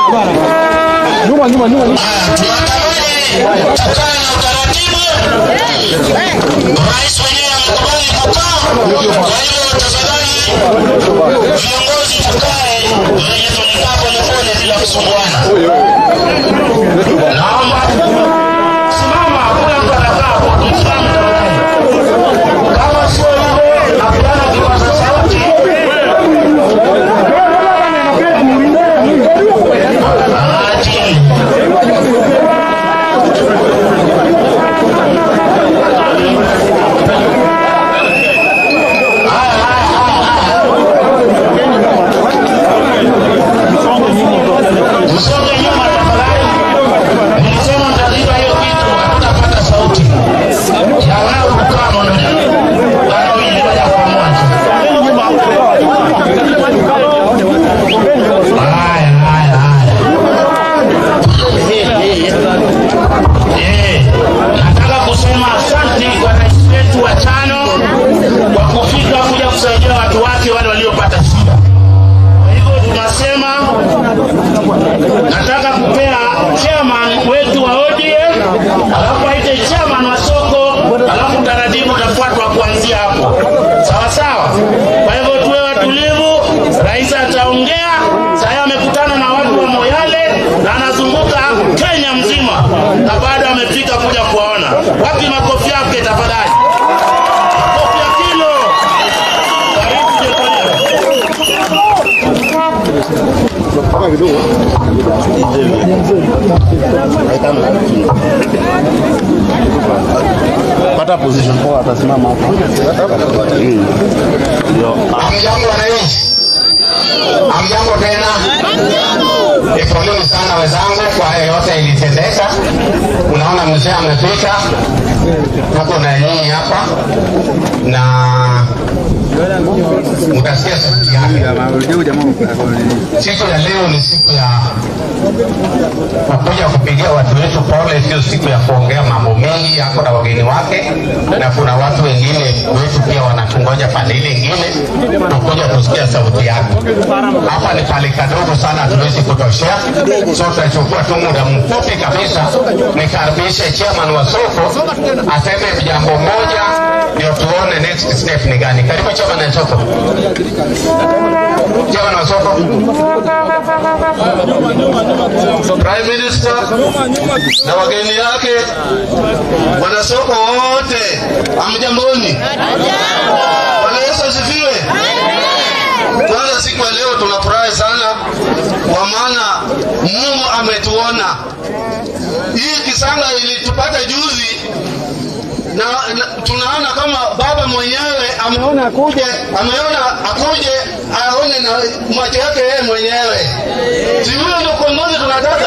Nyuma nyuma nyuma. tuandamane tukae na utaratibu. Rais mwenyewe amekubali kukaa, kwa hiyo tafadhali viongozi tukae venye tulikaa polepole bila kusumbuana. Naomba simama, hakuna mtu atakaa hapo, msimame tafadhali. Kama sio hivyo, napeana kipaza sauti. Ati. Msonge nyuma tafadhali. Nilisema mtaziba hiyo kitu, hatutapata sauti ya wanaokukaa mononi. Wanaoingia kwa moja. Haya, haya, haya. Eh, nataka kusema asante kwa rais wetu wa tano kwa kufika kuja kusaidia watu wake wale waliopata shida. Kwa hivyo tunasema nataka kupea chairman wetu wa ODM, alafu aite chairman wa soko, alafu taratibu utafuatwa kuanzia hapo, sawa sawa. Kwa hivyo tuwe watulivu, rais ataongea. Sasa amekutana na watu wa Moyale na anazunguka Kenya mzima, na bado amefika kuja kuwaona. Wapi makofi yake tafadhali? Makofi ya kilo. Karibu Jekonia. Pata position poa atasimama hapo. Hamjambo wananchi, hamjambo tena. Ni poleni sana wenzangu kwa haya yote ilitendeka. Unaona mzee amefika, tuko na nyinyi hapa na mtasikia sauti yake. Siku ya leo ni siku ya kukuja kupigia watu wetu pole, sio siku ya kuongea mambo mengi. Yako na wageni wake, na kuna watu wengine wetu pia wanatungoja pande ile ingine, tukuja kusikia sauti yake. Hapa ni pale kadogo sana, hatuwezi kutoshea, so tutachukua tu muda mfupi kabisa, nikaribishe chairman wa soko aseme jambo moja, ndio tuone next step ni gani. Karibu chairman wa soko. Chairman wa soko. Prime Minister na wageni yake, wanasoko wote, amjamboni. Bwana Yesu asifiwe. Kwanza siku ya leo tunafurahi sana kwa maana Mungu ametuona. Hii kisanga ilitupata juzi na, na tunaona kama baba mwenyewe ameona akuje, ameona akuje aone na macho yake yeye mwenyewe. Si huyo ndio kiongozi tunataka?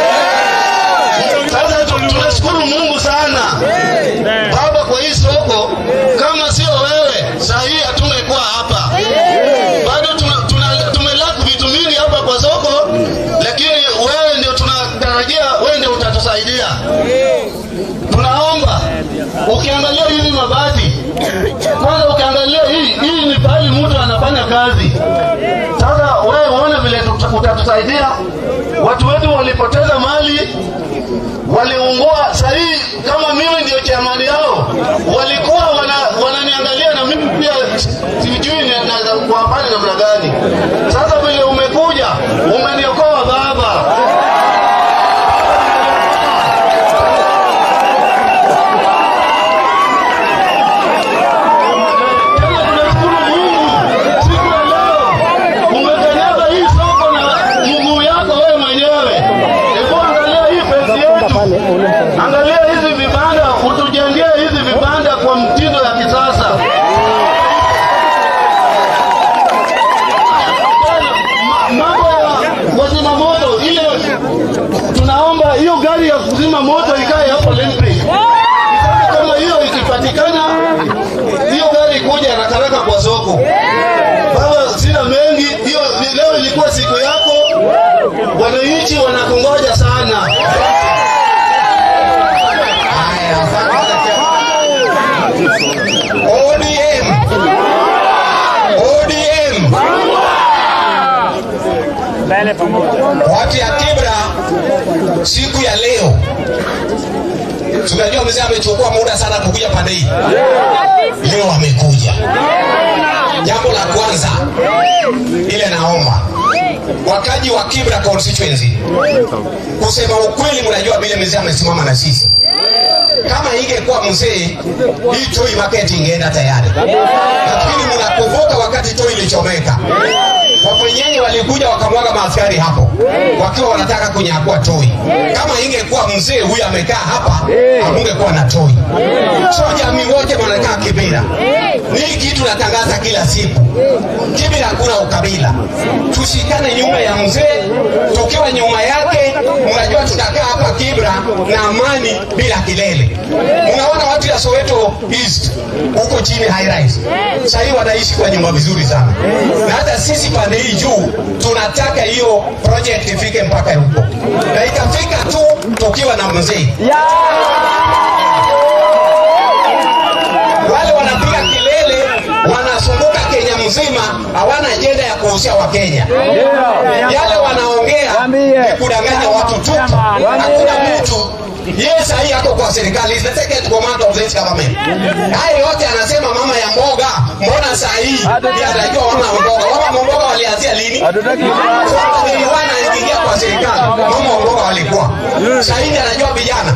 Sasa tu- tunashukuru Mungu sana baba kwa hii soko. Kama sio wewe, saa hii hatungekuwa hapa. Bado tuna, tuna, tumelaku vitu mingi hapa kwa soko, lakini wewe ndio tunatarajia, wewe ndio utatusaidia. Tunaomba ukiangalia hizi mabati kwanza, ukiangalia hii hii ni pahali mtu anafanya kazi. Sasa wewe uone vile tuta- utatusaidia. Watu wetu walipoteza mali, waliungua. Sahii kama mimi ndio chamani yao, walikuwa wana, wananiangalia na mimi pia sijui ni- naweza kuwafanya namna gani. Sasa vile umekuja umeniokoa baba. Tena tunashukuru Mungu siku ya leo umekanyaga hii soko na mguu yako wewe mwenyewe. Hebu angalia hii pesi yetu, angalia hizi vibanda, utujengee hizi vibanda kwa mtindo ya kisasa. Ma- Mambo ya wazima moto, ile tunaomba hiyo gari ya kuzima moto ikae hapo Lembridge. Sasa kama hiyo ikipatikana, hiyo gari kuja haraka haraka kwa soko. Baba, sina mengi, hiyo ni- leo ilikuwa siku yako, wananchi wanakungoja sana. Haya, asante sana. ODM ODM Watu ya Kibra siku ya leo, tunajua mzee amechukua muda sana kukuja pande hii, leo amekuja. Jambo la kwanza ile naomba wakaji wa Kibra constituency, kusema ukweli, mnajua vile mzee amesimama na sisi kama ingekuwa mzee hii Toi market ingeenda tayari, lakini mnakumbuka wakati Toi ilichomeka, wapwenyenye walikuja wakamwaga maaskari hapo wakiwa wanataka kunyakua Toi. Kama ingekuwa mzee huyu amekaa hapa, hamungekuwa na Toi. So jamii wote wanakaa Kibira. Ni kitu natangaza kila siku, Kibira hakuna ukabila, tushikane nyuma ya mzee, tukiwa nyuma yake. Mnajua tutakaa hapa Kibra na amani bila kilele. Unaona watu ya Soweto East huko chini high rise, sahii wanaishi kwa nyumba vizuri sana, na hata sisi pande hii juu tunataka hiyo project ifike mpaka huko, na itafika tu tukiwa na mzee wale wanapiga kelele wanazunguka Kenya mzima, hawana ajenda ya kuhusia Wakenya. Yale wanaongea ni kudanganya watu tu, hakuna mtu yeye sahii ako kwa serikali, is the second command of this government. Haya yote anasema mama ya mboga, mbona sahii ndiye anajua mama ya mboga? Mama ya mboga walianzia lini? Kwamba niliwana ingia kwa serikali, mama wa mboga walikuwa sahii ndiye anajua vijana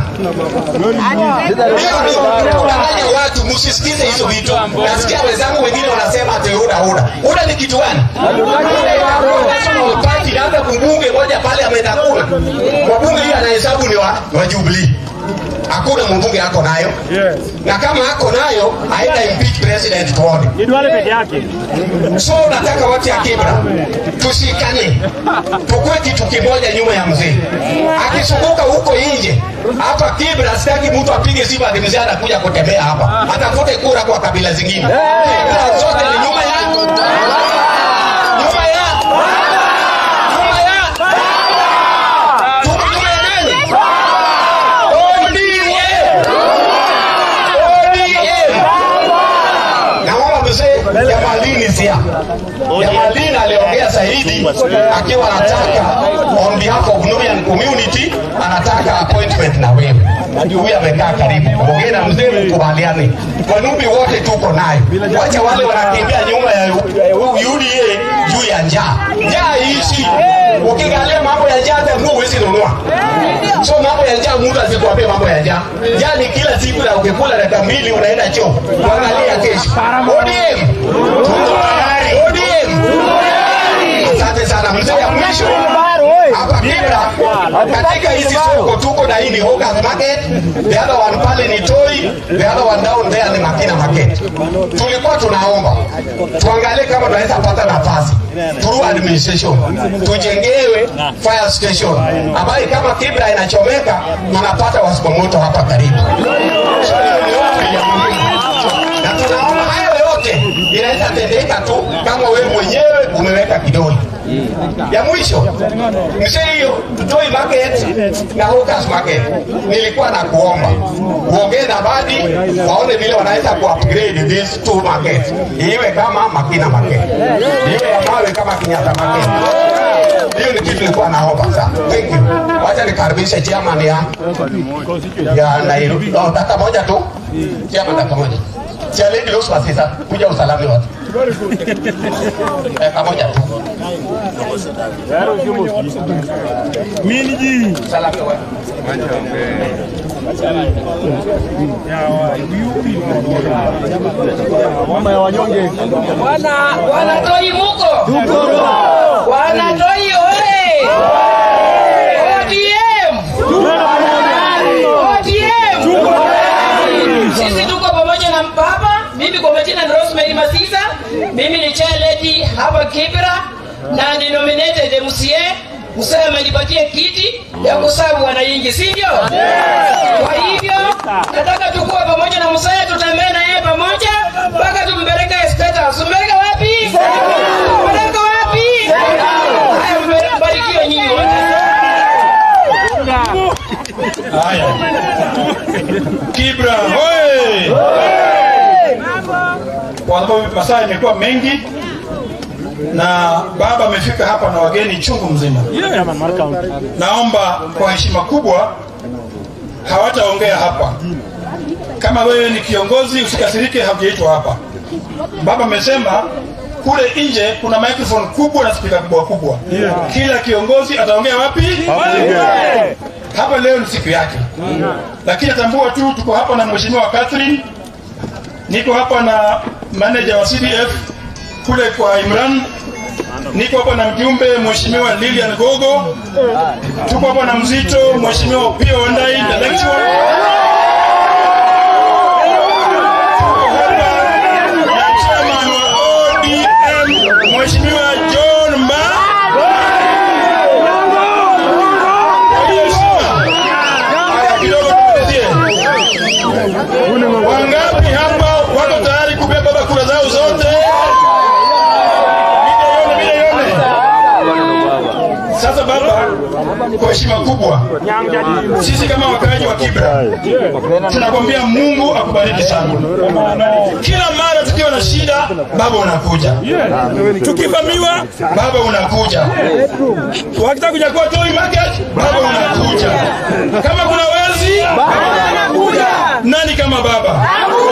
kudanganya watu, msisikize hizo vitu. Nasikia wenzangu wengine wanasema ati UDA UDA. UDA ni kitu gani? National Party, labda mbunge moja pale ametakuna wabunge, hiyo anahesabu ni wa, wa Jubilee. Hakuna mbunge ako nayo na kama ako nayo haina impeach president tuone. So nataka watu ya Kibra tushikane, tukue kitu kimoja nyuma ya mzee. Akizunguka huko nje, hapa Kibra sitaki mtu apige simu ati mzee anakuja kutembea hapa, atafute kura kwa kabila zingine. Kura zote ni nyuma ya nyuma ya nyuma ya tuko nyuma ya nani? ODM. ODM. Naomba mzee Jamalini sia. Jamalini aliongea zaidi akiwa anataka on behalf of Nubian community anataka appointment na wewe. Ndio huyu amekaa karibu. Ongea na mzee mkubaliane. Wanubi wote tuko naye. Wacha wale wanakimbia nyuma ya UDA juu ya njaa. Njaa ishi. Ukiangalia mambo ya njaa hata nguo huwezi nunua. So mambo ya njaa mtu asikuambie mambo ya njaa. Njaa ni kila siku na ukikula dakika mbili unaenda choo. Angalia kesho. ODM. Tuko tayari. ODM. Asante sana mzee ya mwisho. Hapa Kibra katika hizi soko tuko na hii ni Hawkers Market, the other one pale ni Toi, the other one down there ni Makina Market. Tulikuwa tunaomba tuangalie kama tunaweza pata nafasi through administration tujengewe fire station ambayo kama Kibra inachomeka tunapata wasimamoto hapa karibu. So hiyo ni ombi ya muhimu. Na tunaomba hayo yote inaweza tendeka tu kama wewe mwenyewe umeweka kidole ya mwisho mzee hiyo Toi Market na Hawkers Market, nilikuwa na kuomba uongee na Badi waone vile wanaweza kuupgrade these two markets, iwe kama Makina Market, iwe ya mawe kama Kenyatta Market. Hiyo ni kitu nilikuwa naomba sana. Thank you. Wacha nikaribishe chairman ya ya Nairobi. Oh, dakika moja tu. Chairman dakika moja. Challenge los pasisa kuja usalami watu. Dakika moja tu. Usalami watu. Wana wanatoi muko wanatoi oye ODM ODM sisi tuko pamoja na mpapa mimi kwa majina ni Rosemary Masisa mimi ni chair lady hapa Kibra na ni nominated MCA msee amenipatia kiti ya kusabu wananchi si ndio kwa hivyo nataka tukue pamoja na msee tutembee na yeye pamoja mpaka tumpeleke State House tumpeleke wapi tumpeleke wapi haya mbe- mbarikiwe nyinyi wote Haya. Kibra hoye! Kwa sababu masaa imekuwa mengi, na baba amefika hapa na wageni chungu mzima. Naomba kwa heshima kubwa, hawataongea hapa. Kama wewe ni kiongozi, usikasirike, haujaitwa hapa. Baba amesema kule nje kuna microphone kubwa na spika kubwa kubwa. Kila kiongozi ataongea wapi? Hapa leo ni siku yake, lakini atambua tu tuko hapa na mheshimiwa Catherine, niko hapa na manager wa CDF kule kwa Imran, niko hapa na mjumbe mheshimiwa Lilian Gogo, tuko hapa na mzito mheshimiwa Pio Wandai the lecturer na chairman wa ODM Mheshimiwa John Mba. Kwa hiyo heshima. Haya, kidogo tumalizie. Wangapi hapa wako tayari kupea baba kura zao zote? Milioni, milioni. Sasa baba, kwa heshima kubwa, sisi kama wakaaji wa Kibra tunakwambia Mungu akubariki sana. Kila mara tukiwa na shida, baba unakuja, tukivamiwa, baba unakuja, wakitaka kunyakua toy market, baba unakuja, kama kuna wezi, baba unakuja. Nani kama baba?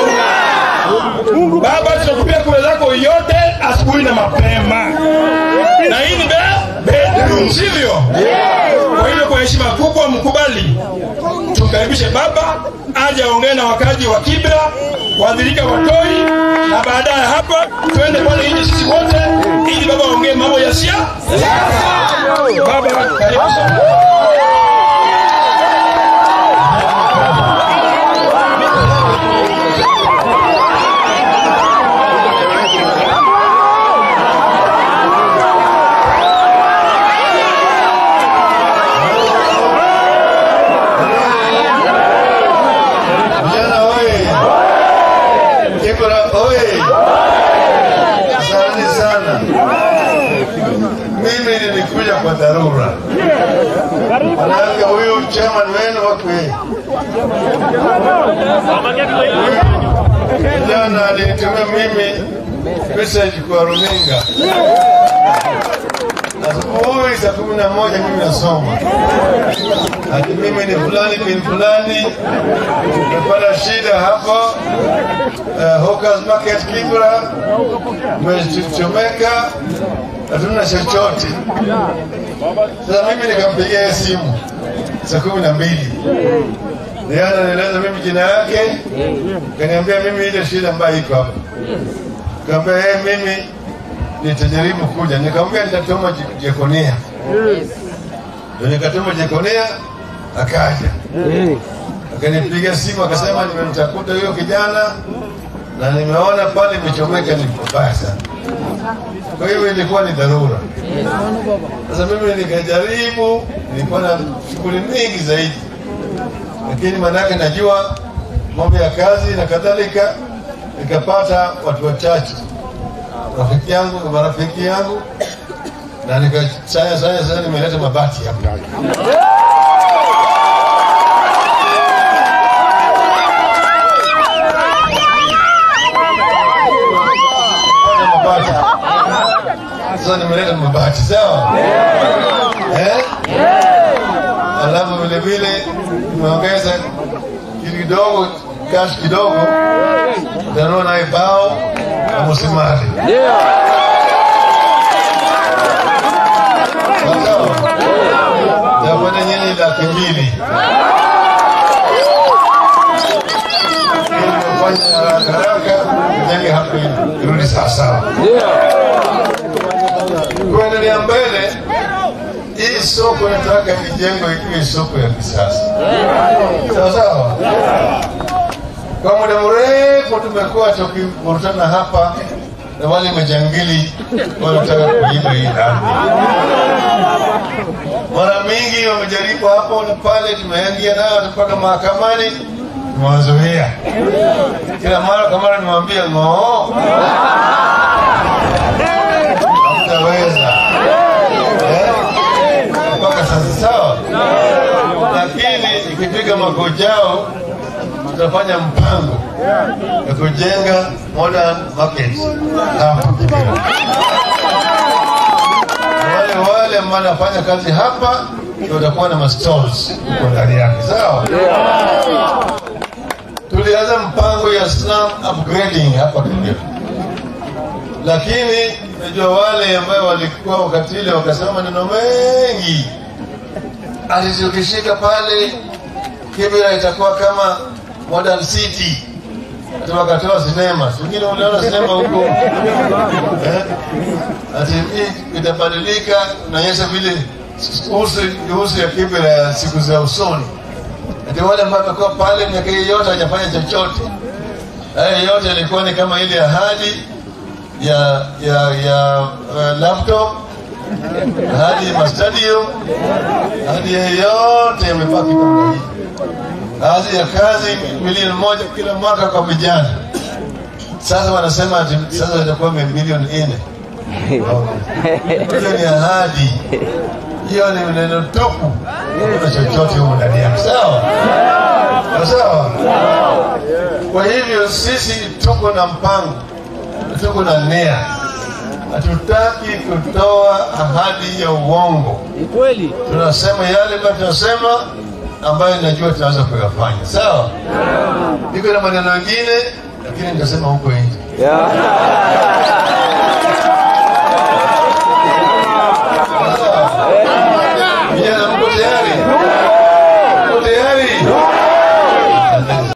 Baba, tutakupia kura zako yote asubuhi na mapema, na hii ni be- bedroom, sivyo? Kwa hiyo kwa heshima kubwa mkubali tumkaribishe baba aje aongee na wakazi wa Kibra, waathirika wa Toi, na baadaye hapa twende pale nje sisi wote, ili baba aongee mambo ya siasa. Baba, karibu sana. Vijana oye! Kibra oye! Asante sana. Mimi nilikuja kwa dharura, manake huyu chairman wenu wako jana alinitumia mimi message kwa runinga asubuhi saa kumi na moja mimi nasoma ati mimi ni fulani bin fulani nimepata shida hapa uh, Hawkers Market Kibra umechomeka hatuna chochote sasa mimi nikampigia yeye simu saa kumi na mbili Ndiye ananieleza mimi jina yake, kaniambia mimi ile shida ambayo iko hapa. Kaambia yeye mimi nitajaribu kuja. Nikamwambia nitatuma Je- Jekonia. Ndio nikatuma Jekonia akaja. Akanipigia simu akasema nimemtafuta huyo kijana na nimeona pale imechomeka ni kubaya sana. Kwa hiyo ilikuwa ni dharura. Sasa mimi nikajaribu, nilikuwa na shughuli mingi zaidi lakini maanake najua mambo ya kazi na kadhalika, nikapata watu wachache rafiki yangu na marafiki yangu, na nikasanya sanya sasa, nimeleta mabati hapa. Mabati. Sasa nimeleta mabati, sawa eh? alafu vile vile tumeongeza kitu kidogo cash kidogo utanunua naye bao na msimari tapata nyinyi laki mbili Ili kufanya haraka haraka jenge hapo irudi sawasawa kuendelea mbele hii soko nataka ijengwe ikiwe soko ya kisasa sawa sawa. Kwa muda mrefu tumekuwa tukivurutana hapa na wale majangili wanataka kuiba hii ardhi. Mara mingi wamejaribu hapo na pale, tumeingia nao mpaka mahakamani, tumewazuia kila mara kwa mara, nimwambia ng'oo, hamtaweza Eh? mpaka sasa sawa, lakini ikifika mwaka ujao tutafanya mpango ya kujenga modern market hapa Kibera. wale wale ambao wanafanya kazi hapa ndio watakuwa na mastalls huko ndani yake, sawa? Tulianza mpango ya slum upgrading hapa Kenya, lakini najua wale ambao walikuwa wakati ile wakasema maneno mengi, ati tukishika pale Kibera itakuwa kama modern city hata wakatoa sinema, wengine unaona sinema huko eh? ati hii itabadilika, naonyesha vile uso uso ya Kibera ya siku za usoni. Ati wale ambao wamekuwa pale miaka hii yote hajafanya chochote, haya yote yalikuwa ni kama ile ahadi ya ya ya uh, laptop ahadi ya mastadio, ahadi ya yote yamebaki kama hii baadhi ya kazi milioni moja kila mwaka kwa vijana. Sasa wanasema ati sasa itakuwa milioni nne. Hiyo ni ahadi, hiyo ni neno tupu, hakuna chochote humo ndani yake. Sawa sawa. Kwa hivyo sisi tuko na mpango, tuko na nia, hatutaki kutoa ahadi ya uongo. Tunasema yale ambayo tunasema ambayo najua tunaweza kuyafanya. Sawa, niko na maneno mengine lakini nitasema huko nje.